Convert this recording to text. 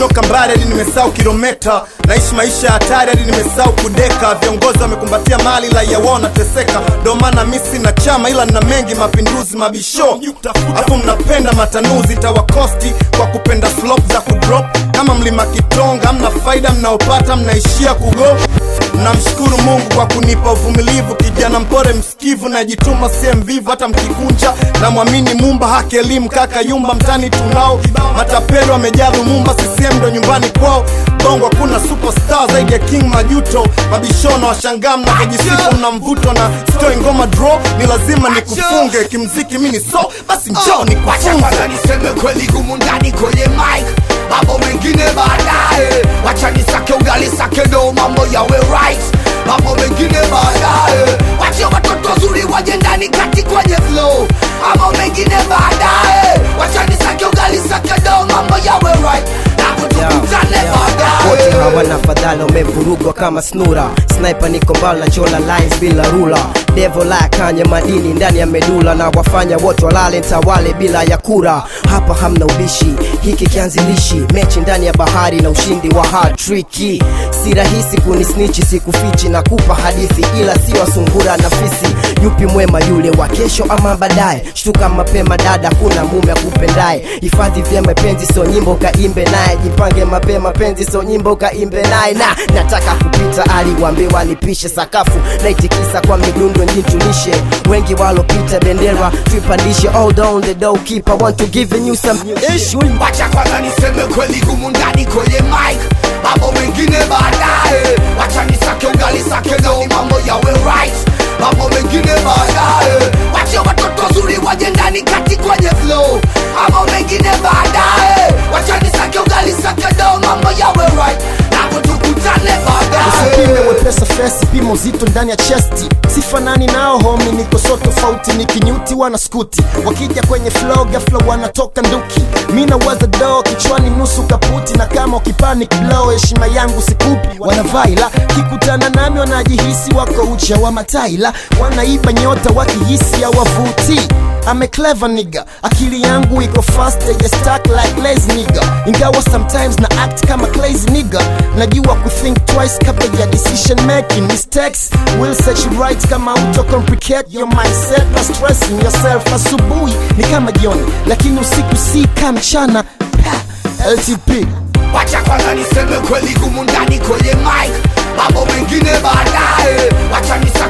nimetoka mbali hadi nimesahau kilometa naishi maisha ya hatari hadi nimesahau kudeka viongozi wamekumbatia mali la yawona teseka ndo maana mi sina chama ila nina mengi mapinduzi mabisho afu mnapenda matanuzi tawakosti kwa kupenda slop za kudrop kama mlima kitonga amna faida mnaopata mnaishia kugo namshukuru mungu kwa kunipa uvumilivu kijana mpore msikivu najituma sie mvivu hata mkikunja namwamini mumba haki elimu kaka yumba mtani tunao matapelo amejaa lumumba sisiem ndo nyumbani kwao bongo hakuna superstar zaidi ya king majuto mabishono washangaa mnavyojisifu mna mvuto na stoi ngoma draw ni lazima nikufunge kimziki mi ni so basi njoo Wacha nikufunze kwanza niseme kweli gumu ndani kwenye mic mambo mengine baadaye wacha nisake ugali sake ndo mambo yawe right mambo mengine baadaye wacha watoto wazuri waje ndani kati kwenye flow mambo mengine baadaye wacha nisake ugali sake ndo mambo yawe right napo tukutane wote baadaye hawana fadhala umevurugwa kama snura sniper niko mbali na chola lines bila rula devo la kanye madini ndani ya medula na wafanya wote walale ntawale bila ya kura hapa hamna ubishi hiki kianzilishi mechi ndani ya bahari na ushindi wa hard tricky si rahisi kunisnichi sikufichi na kupa hadithi ila si wasungura na fisi yupi mwema yule wa kesho ama baadaye shtuka mapema dada kuna mume akupendaye hifadhi vyema penzi so nyimbo kaimbe naye jipange mapema penzi so nyimbo kaimbe naye na nataka kupita aliwambiwa nipishe sakafu naitikisa kwa midundo njintunishe wengi walopita bendera tuipandishe all down the door keeper want to give you some issue wacha kwanza niseme kweli gumu ndani kwenye mic mambo mengine baadaye wacha nisake ugali sake ndo mambo yawe right mambo mengine baadaye wacha watoto wazuri waje ndani kati kwenye flow mambo mengine baadaye wacha nisake ugali sake ndo mambo yawe right napo tukutane baadaye usipime wepesa fesi pimo zito ndani ya chesti sifanani nao homi niko so tofauti ni kinyuti wana skuti wakija kwenye flow gafla wanatoka nduki mi nawaza doo kichwani nusu kaputi na kama ukipanic blow heshima yangu sikupi wanavaila kikutana nami wanajihisi wako ucha wa mataila wanaiba nyota wakihisi hawavuti I'm a clever nigga akili yangu iko fast ya stuck like lazy nigga ingawa sometimes na act kama crazy nigga najua kuthink twice kabla ya decision making mistakes will set you right kama auto complicate your mindset na stressing yourself asubuhi ni kama jioni lakini usiku si kama mchana Pa, LTP wacha kwanza niseme kweli gumu ndani kwenye mic mambo mengine baadaye wacha nisake